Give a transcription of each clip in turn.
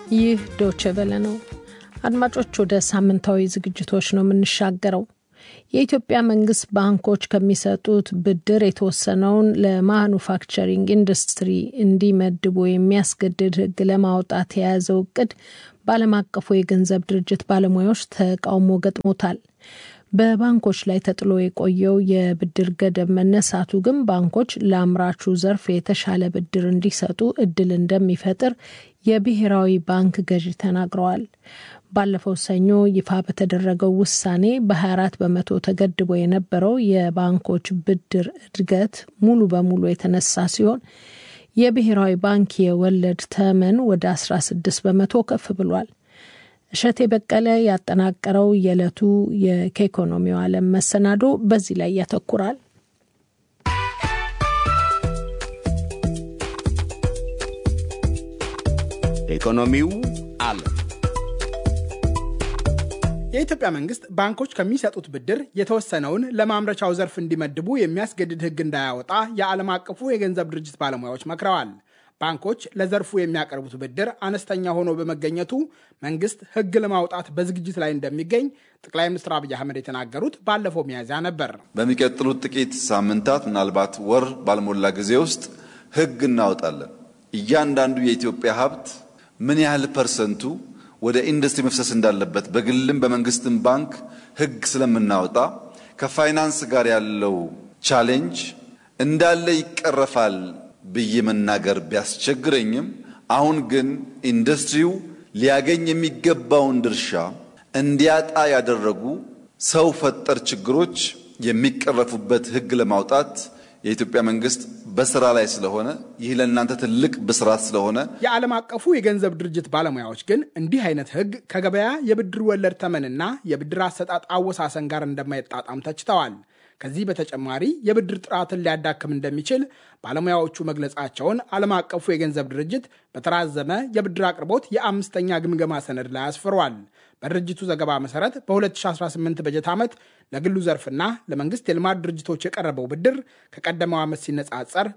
ይህ ዶቼ ቬለ ነው። አድማጮች፣ ወደ ሳምንታዊ ዝግጅቶች ነው የምንሻገረው። የኢትዮጵያ መንግስት ባንኮች ከሚሰጡት ብድር የተወሰነውን ለማኑፋክቸሪንግ ኢንዱስትሪ እንዲመድቡ የሚያስገድድ ሕግ ለማውጣት የያዘው እቅድ በዓለም አቀፉ የገንዘብ ድርጅት ባለሙያዎች ተቃውሞ ገጥሞታል። በባንኮች ላይ ተጥሎ የቆየው የብድር ገደብ መነሳቱ ግን ባንኮች ለአምራቹ ዘርፍ የተሻለ ብድር እንዲሰጡ እድል እንደሚፈጥር የብሔራዊ ባንክ ገዢ ተናግረዋል። ባለፈው ሰኞ ይፋ በተደረገው ውሳኔ በ24 በመቶ ተገድቦ የነበረው የባንኮች ብድር እድገት ሙሉ በሙሉ የተነሳ ሲሆን የብሔራዊ ባንክ የወለድ ተመን ወደ 16 በመቶ ከፍ ብሏል። እሸቴ በቀለ ያጠናቀረው የዕለቱ የከኢኮኖሚው ዓለም መሰናዶ በዚህ ላይ ያተኩራል። ኢኮኖሚው ዓለም የኢትዮጵያ መንግስት ባንኮች ከሚሰጡት ብድር የተወሰነውን ለማምረቻው ዘርፍ እንዲመድቡ የሚያስገድድ ሕግ እንዳያወጣ የዓለም አቀፉ የገንዘብ ድርጅት ባለሙያዎች መክረዋል። ባንኮች ለዘርፉ የሚያቀርቡት ብድር አነስተኛ ሆኖ በመገኘቱ መንግስት ሕግ ለማውጣት በዝግጅት ላይ እንደሚገኝ ጠቅላይ ሚኒስትር አብይ አህመድ የተናገሩት ባለፈው ሚያዝያ ነበር። በሚቀጥሉት ጥቂት ሳምንታት ምናልባት ወር ባልሞላ ጊዜ ውስጥ ሕግ እናወጣለን። እያንዳንዱ የኢትዮጵያ ሀብት ምን ያህል ፐርሰንቱ ወደ ኢንዱስትሪ መፍሰስ እንዳለበት በግልም በመንግስትም ባንክ ሕግ ስለምናወጣ ከፋይናንስ ጋር ያለው ቻሌንጅ እንዳለ ይቀረፋል ብዬ መናገር ቢያስቸግረኝም አሁን ግን ኢንዱስትሪው ሊያገኝ የሚገባውን ድርሻ እንዲያጣ ያደረጉ ሰው ፈጠር ችግሮች የሚቀረፉበት ሕግ ለማውጣት የኢትዮጵያ መንግስት በስራ ላይ ስለሆነ ይህ ለእናንተ ትልቅ ብስራት ስለሆነ የዓለም አቀፉ የገንዘብ ድርጅት ባለሙያዎች ግን እንዲህ አይነት ሕግ ከገበያ የብድር ወለድ ተመንና የብድር አሰጣጥ አወሳሰን ጋር እንደማይጣጣም ተችተዋል። ከዚህ በተጨማሪ የብድር ጥራትን ሊያዳክም እንደሚችል ባለሙያዎቹ መግለጻቸውን ዓለም አቀፉ የገንዘብ ድርጅት በተራዘመ የብድር አቅርቦት የአምስተኛ ግምገማ ሰነድ ላይ አስፍሯል። በድርጅቱ ዘገባ መሰረት በ2018 በጀት ዓመት ለግሉ ዘርፍና ለመንግስት የልማት ድርጅቶች የቀረበው ብድር ከቀደመው ዓመት ሲነጻጸር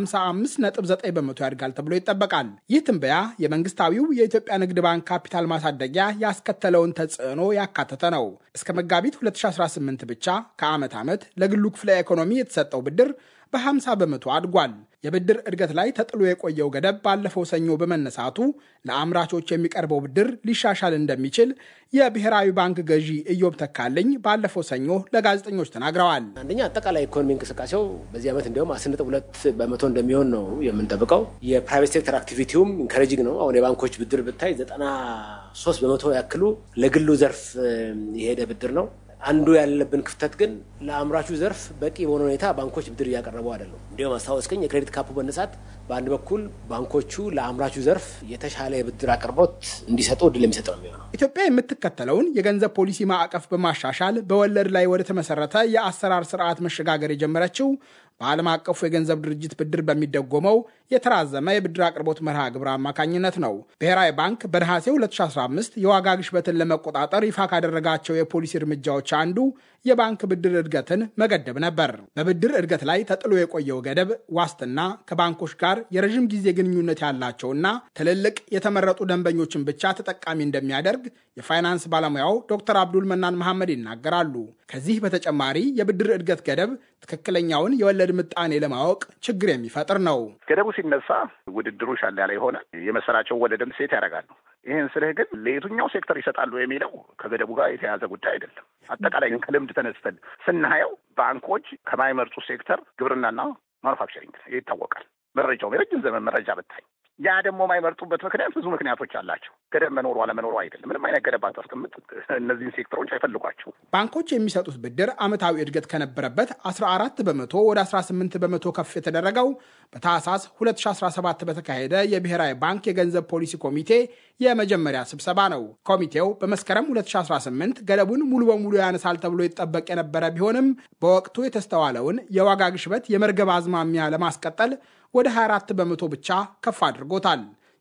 በ55.9 በመቶ ያድጋል ተብሎ ይጠበቃል። ይህ ትንበያ የመንግስታዊው የኢትዮጵያ ንግድ ባንክ ካፒታል ማሳደጊያ ያስከተለውን ተጽዕኖ ያካተተ ነው። እስከ መጋቢት 2018 ብቻ ከዓመት ዓመት ለግሉ ክፍለ ኢኮኖሚ የተሰጠው ብድር በ50 በመቶ አድጓል። የብድር እድገት ላይ ተጥሎ የቆየው ገደብ ባለፈው ሰኞ በመነሳቱ ለአምራቾች የሚቀርበው ብድር ሊሻሻል እንደሚችል የብሔራዊ ባንክ ገዢ ኢዮብ ተካልኝ ባለፈው ሰኞ ለጋዜጠኞች ተናግረዋል። አንደኛ አጠቃላይ ኢኮኖሚ እንቅስቃሴው በዚህ ዓመት እንዲሁም አስር ነጥብ ሁለት በመቶ እንደሚሆን ነው የምንጠብቀው። የፕራይቬት ሴክተር አክቲቪቲውም ኢንከሬጂንግ ነው። አሁን የባንኮች ብድር ብታይ ዘጠና ሶስት በመቶ ያክሉ ለግሉ ዘርፍ የሄደ ብድር ነው። አንዱ ያለብን ክፍተት ግን ለአምራቹ ዘርፍ በቂ በሆነ ሁኔታ ባንኮች ብድር እያቀረቡ አይደለም። እንዲሁም አስታወስከኝ የክሬዲት ካፑ መነሳት በአንድ በኩል ባንኮቹ ለአምራቹ ዘርፍ የተሻለ የብድር አቅርቦት እንዲሰጡ እድል የሚሰጥ ነው የሚሆነው። ኢትዮጵያ የምትከተለውን የገንዘብ ፖሊሲ ማዕቀፍ በማሻሻል በወለድ ላይ ወደ ተመሰረተ የአሰራር ስርዓት መሸጋገር የጀመረችው በዓለም አቀፉ የገንዘብ ድርጅት ብድር በሚደጎመው የተራዘመ የብድር አቅርቦት መርሃ ግብር አማካኝነት ነው። ብሔራዊ ባንክ በነሐሴ 2015 የዋጋ ግሽበትን ለመቆጣጠር ይፋ ካደረጋቸው የፖሊሲ እርምጃዎች አንዱ የባንክ ብድር እድገትን መገደብ ነበር። በብድር እድገት ላይ ተጥሎ የቆየው ገደብ ዋስትና ከባንኮች ጋር የረዥም ጊዜ ግንኙነት ያላቸውና ትልልቅ የተመረጡ ደንበኞችን ብቻ ተጠቃሚ እንደሚያደርግ የፋይናንስ ባለሙያው ዶክተር አብዱል መናን መሐመድ ይናገራሉ። ከዚህ በተጨማሪ የብድር እድገት ገደብ ትክክለኛውን የወለድ ምጣኔ ለማወቅ ችግር የሚፈጥር ነው። ገደቡ ሲነሳ ውድድሩ ሻል ያለ ይሆናል። የመሰላቸው ወለድም ሴት ያደርጋሉ። ይህን ስልህ ግን ለየትኛው ሴክተር ይሰጣሉ የሚለው ከገደቡ ጋር የተያዘ ጉዳይ አይደለም። አጠቃላይ ግን ከልምድ ተነስተን ስናየው ባንኮች ከማይመርጡ ሴክተር ግብርናና ማኑፋክቸሪንግ ይታወቃል። መረጃው የረጅም ዘመን መረጃ ብታይ ያ ደግሞ የማይመርጡበት ምክንያት ብዙ ምክንያቶች አላቸው። ገደብ መኖሩ አለመኖሩ አይደለም። ምንም አይነት ገደብ አታስቀምጥ፣ እነዚህን ሴክተሮች አይፈልጓቸው። ባንኮች የሚሰጡት ብድር ዓመታዊ እድገት ከነበረበት 14 በመቶ ወደ 18 በመቶ ከፍ የተደረገው በታህሳስ 2017 በተካሄደ የብሔራዊ ባንክ የገንዘብ ፖሊሲ ኮሚቴ የመጀመሪያ ስብሰባ ነው። ኮሚቴው በመስከረም 2018 ገደቡን ሙሉ በሙሉ ያነሳል ተብሎ ይጠበቅ የነበረ ቢሆንም በወቅቱ የተስተዋለውን የዋጋ ግሽበት የመርገብ አዝማሚያ ለማስቀጠል ወደ 24 በመቶ ብቻ ከፍ አድርጎታል።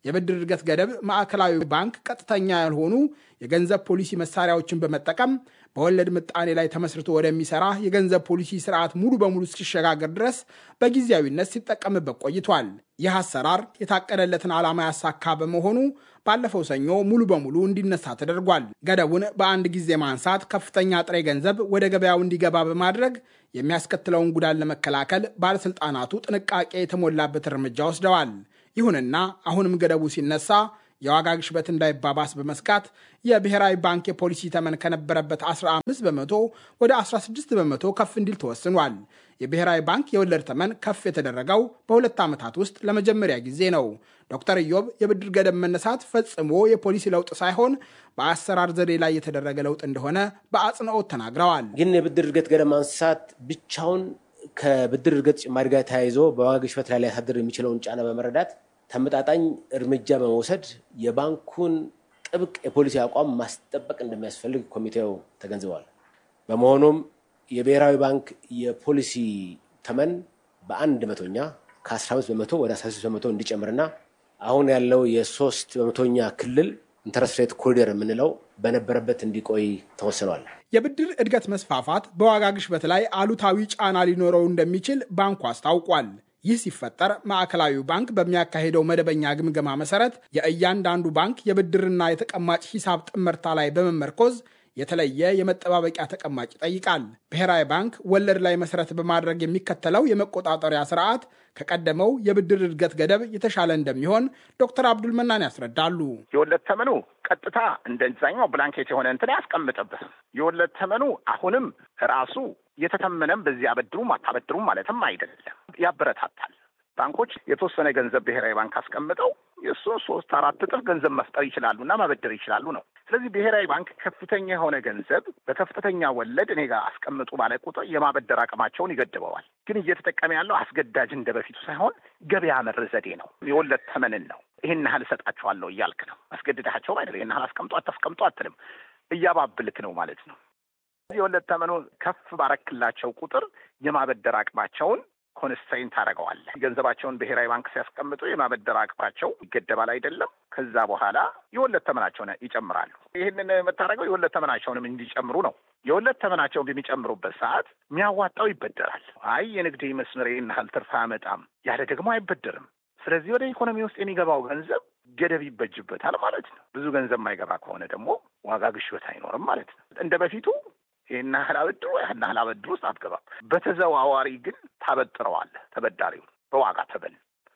የብድር እድገት ገደብ ማዕከላዊ ባንክ ቀጥተኛ ያልሆኑ የገንዘብ ፖሊሲ መሳሪያዎችን በመጠቀም በወለድ ምጣኔ ላይ ተመስርቶ ወደሚሰራ የገንዘብ ፖሊሲ ስርዓት ሙሉ በሙሉ እስኪሸጋገር ድረስ በጊዜያዊነት ሲጠቀምበት ቆይቷል። ይህ አሰራር የታቀደለትን ዓላማ ያሳካ በመሆኑ ባለፈው ሰኞ ሙሉ በሙሉ እንዲነሳ ተደርጓል። ገደቡን በአንድ ጊዜ ማንሳት ከፍተኛ ጥሬ ገንዘብ ወደ ገበያው እንዲገባ በማድረግ የሚያስከትለውን ጉዳት ለመከላከል ባለሥልጣናቱ ጥንቃቄ የተሞላበት እርምጃ ወስደዋል። ይሁንና አሁንም ገደቡ ሲነሳ የዋጋ ግሽበት እንዳይባባስ በመስጋት የብሔራዊ ባንክ የፖሊሲ ተመን ከነበረበት 15 በመቶ ወደ 16 በመቶ ከፍ እንዲል ተወስኗል። የብሔራዊ ባንክ የወለድ ተመን ከፍ የተደረገው በሁለት ዓመታት ውስጥ ለመጀመሪያ ጊዜ ነው። ዶክተር ኢዮብ የብድር ገደብ መነሳት ፈጽሞ የፖሊሲ ለውጥ ሳይሆን በአሰራር ዘዴ ላይ የተደረገ ለውጥ እንደሆነ በአጽንኦት ተናግረዋል። ግን የብድር እድገት ገደብ ማንሳት ብቻውን ከብድር እድገት ጭማሪ ጋር ተያይዞ በዋጋ ግሽበት ላይ ሊያሳድር የሚችለውን ጫና በመረዳት ተመጣጣኝ እርምጃ በመውሰድ የባንኩን ጥብቅ የፖሊሲ አቋም ማስጠበቅ እንደሚያስፈልግ ኮሚቴው ተገንዝበዋል። በመሆኑም የብሔራዊ ባንክ የፖሊሲ ተመን በአንድ መቶኛ ከ15 በመቶ ወደ 16 በመቶ እንዲጨምርና አሁን ያለው የሶስት በመቶኛ ክልል ኢንተረስት ሬት ኮሪደር የምንለው በነበረበት እንዲቆይ ተወስኗል። የብድር እድገት መስፋፋት በዋጋ ግሽበት ላይ አሉታዊ ጫና ሊኖረው እንደሚችል ባንኩ አስታውቋል። ይህ ሲፈጠር ማዕከላዊው ባንክ በሚያካሄደው መደበኛ ግምገማ መሰረት የእያንዳንዱ ባንክ የብድርና የተቀማጭ ሂሳብ ጥምርታ ላይ በመመርኮዝ የተለየ የመጠባበቂያ ተቀማጭ ይጠይቃል። ብሔራዊ ባንክ ወለድ ላይ መሰረት በማድረግ የሚከተለው የመቆጣጠሪያ ስርዓት ከቀደመው የብድር እድገት ገደብ የተሻለ እንደሚሆን ዶክተር አብዱል መናን ያስረዳሉ። የወለድ ተመኑ ቀጥታ እንደዛኛው ብላንኬት የሆነ እንትን አያስቀምጥብህም። የወለድ ተመኑ አሁንም ራሱ የተተመነም በዚህ አበድሩም አታበድሩም ማለትም አይደለም፣ ያበረታታል። ባንኮች የተወሰነ ገንዘብ ብሔራዊ ባንክ አስቀምጠው የእሱን ሶስት አራት እጥፍ ገንዘብ መፍጠር ይችላሉ እና ማበደር ይችላሉ ነው። ስለዚህ ብሔራዊ ባንክ ከፍተኛ የሆነ ገንዘብ በከፍተኛ ወለድ እኔ ጋር አስቀምጡ ባለ ቁጥር የማበደር አቅማቸውን ይገድበዋል። ግን እየተጠቀመ ያለው አስገዳጅ እንደ በፊቱ ሳይሆን ገበያ መር ዘዴ ነው። የወለድ ተመንን ነው። ይህን ያህል እሰጣቸዋለሁ እያልክ ነው። አስገድዳቸውም አይደለም። ይህን ያህል አስቀምጦ አታስቀምጦ አትልም። እያባብልክ ነው ማለት ነው። የወለድ ተመኑ ከፍ ባረክላቸው ቁጥር የማበደር አቅማቸውን ኮንስትሬንት ታደርገዋለህ። ገንዘባቸውን ብሔራዊ ባንክ ሲያስቀምጡ የማበደር አቅማቸው ይገደባል አይደለም። ከዛ በኋላ የወለድ ተመናቸውን ይጨምራሉ። ይህንን የምታደርገው የወለድ ተመናቸውንም እንዲጨምሩ ነው። የወለድ ተመናቸውን በሚጨምሩበት ሰዓት የሚያዋጣው ይበደራል። አይ የንግድ መስመር ያህል ትርፍ አያመጣም ያለ ደግሞ አይበደርም። ስለዚህ ወደ ኢኮኖሚ ውስጥ የሚገባው ገንዘብ ገደብ ይበጅበታል ማለት ነው። ብዙ ገንዘብ የማይገባ ከሆነ ደግሞ ዋጋ ግሽበት አይኖርም ማለት ነው። እንደ በፊቱ ይህን ያህል አበድሮ ያህን ያህል አበድሮ ውስጥ አትገባም። በተዘዋዋሪ ግን ታበጥረዋለህ ተበዳሪውን በዋጋ ተበል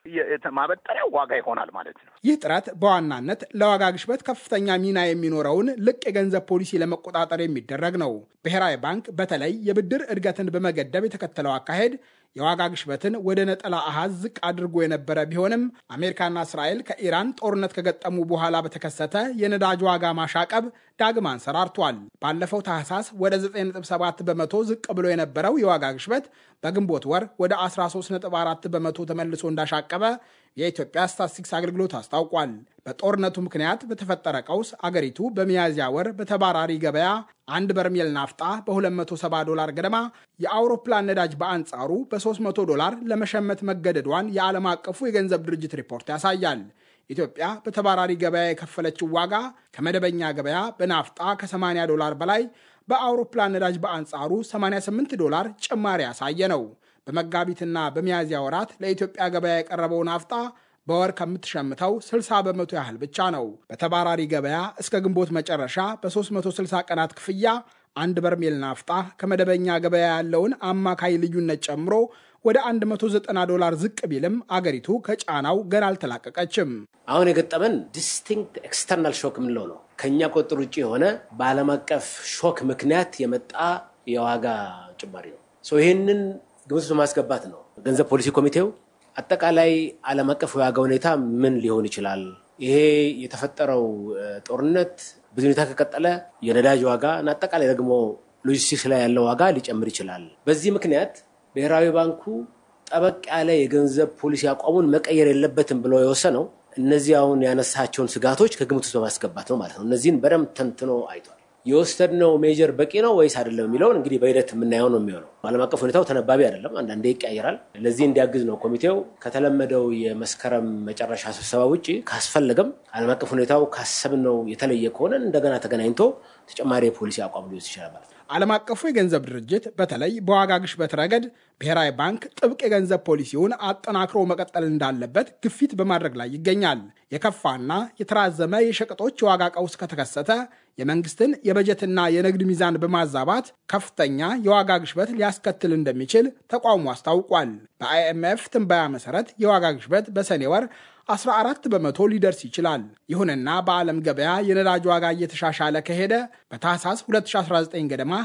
ማበጠሪያው ዋጋ ይሆናል ማለት ነው። ይህ ጥረት በዋናነት ለዋጋ ግሽበት ከፍተኛ ሚና የሚኖረውን ልቅ የገንዘብ ፖሊሲ ለመቆጣጠር የሚደረግ ነው። ብሔራዊ ባንክ በተለይ የብድር እድገትን በመገደብ የተከተለው አካሄድ የዋጋ ግሽበትን ወደ ነጠላ አሃዝ ዝቅ አድርጎ የነበረ ቢሆንም አሜሪካና እስራኤል ከኢራን ጦርነት ከገጠሙ በኋላ በተከሰተ የነዳጅ ዋጋ ማሻቀብ ዳግም አንሰራርቷል። ባለፈው ታህሳስ ወደ 9.7 በመቶ ዝቅ ብሎ የነበረው የዋጋ ግሽበት በግንቦት ወር ወደ 13.4 በመቶ ተመልሶ እንዳሻቀበ የኢትዮጵያ ስታትስቲክስ አገልግሎት አስታውቋል። በጦርነቱ ምክንያት በተፈጠረ ቀውስ አገሪቱ በሚያዝያ ወር በተባራሪ ገበያ አንድ በርሜል ናፍጣ በ270 ዶላር ገደማ፣ የአውሮፕላን ነዳጅ በአንጻሩ በ300 ዶላር ለመሸመት መገደዷን የዓለም አቀፉ የገንዘብ ድርጅት ሪፖርት ያሳያል። ኢትዮጵያ በተባራሪ ገበያ የከፈለችው ዋጋ ከመደበኛ ገበያ በናፍጣ ከ80 ዶላር በላይ በአውሮፕላን ነዳጅ በአንጻሩ 88 ዶላር ጭማሪ ያሳየ ነው። በመጋቢትና በሚያዝያ ወራት ለኢትዮጵያ ገበያ የቀረበው ናፍጣ በወር ከምትሸምተው 60 በመቶ ያህል ብቻ ነው። በተባራሪ ገበያ እስከ ግንቦት መጨረሻ በ360 ቀናት ክፍያ አንድ በርሜል ናፍጣ ከመደበኛ ገበያ ያለውን አማካይ ልዩነት ጨምሮ ወደ 190 ዶላር ዝቅ ቢልም አገሪቱ ከጫናው ገና አልተላቀቀችም። አሁን የገጠመን ዲስቲንክት ኤክስተርናል ሾክ የምንለው ነው። ከእኛ ቁጥጥር ውጭ የሆነ በዓለም አቀፍ ሾክ ምክንያት የመጣ የዋጋ ጭማሪ ነው። ይህንን ግምት በማስገባት ነው ገንዘብ ፖሊሲ ኮሚቴው አጠቃላይ ዓለም አቀፍ የዋጋ ሁኔታ ምን ሊሆን ይችላል፣ ይሄ የተፈጠረው ጦርነት ብዙ ሁኔታ ከቀጠለ የነዳጅ ዋጋ እና አጠቃላይ ደግሞ ሎጂስቲክስ ላይ ያለው ዋጋ ሊጨምር ይችላል። በዚህ ምክንያት ብሔራዊ ባንኩ ጠበቅ ያለ የገንዘብ ፖሊሲ አቋሙን መቀየር የለበትም ብሎ የወሰነው እነዚህ አሁን ያነሳቸውን ስጋቶች ከግምት ውስጥ በማስገባት ነው ማለት ነው። እነዚህን በደንብ ተንትኖ አይቷል። የወሰድነው ሜጀር በቂ ነው ወይስ አይደለም የሚለውን እንግዲህ በሂደት የምናየው ነው የሚሆነው። ዓለም አቀፍ ሁኔታው ተነባቢ አይደለም፣ አንዳንዴ ይቀያየራል። ለዚህ እንዲያግዝ ነው ኮሚቴው ከተለመደው የመስከረም መጨረሻ ስብሰባ ውጭ ካስፈለገም ዓለም አቀፍ ሁኔታው ካሰብነው የተለየ ከሆነ እንደገና ተገናኝቶ ተጨማሪ የፖሊሲ አቋም ሊወስድ ይችላል ማለት ነው። ዓለም አቀፉ የገንዘብ ድርጅት በተለይ በዋጋ ግሽበት ረገድ ብሔራዊ ባንክ ጥብቅ የገንዘብ ፖሊሲውን አጠናክሮ መቀጠል እንዳለበት ግፊት በማድረግ ላይ ይገኛል። የከፋና የተራዘመ የሸቀጦች የዋጋ ቀውስ ከተከሰተ የመንግስትን የበጀትና የንግድ ሚዛን በማዛባት ከፍተኛ የዋጋ ግሽበት ሊያስከትል እንደሚችል ተቋሙ አስታውቋል። በአይኤምኤፍ ትንበያ መሰረት የዋጋ ግሽበት በሰኔ ወር 14 በመቶ ሊደርስ ይችላል። ይሁንና በዓለም ገበያ የነዳጅ ዋጋ እየተሻሻለ ከሄደ በታህሳስ 2019 ገደማ